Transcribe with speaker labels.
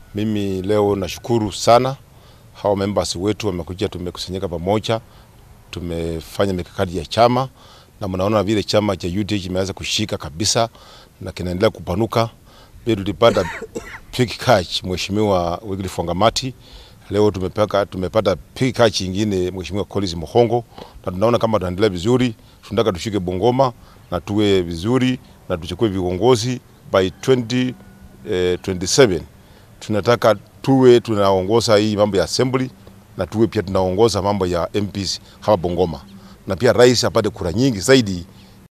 Speaker 1: Mimi leo nashukuru sana hawa members wetu wamekuja, tumekusanyika pamoja, tumefanya mikakati ya chama na mnaona vile chama cha UDA kimeanza kushika kabisa na kinaendelea kupanuka. Pia tulipata big catch Mheshimiwa Wycliffe Wangamati. Leo tumepaka, tumepata big catch ingine Mheshimiwa Collins Muhongo, na tunaona kama tunaendelea vizuri. Tunataka tushike Bungoma na tuwe vizuri na tuchukue viongozi by 20, eh, 27 tunataka tuwe tunaongoza hii mambo ya assembly na tuwe pia tunaongoza mambo ya MPs hapa Bungoma, na pia rais apate kura nyingi zaidi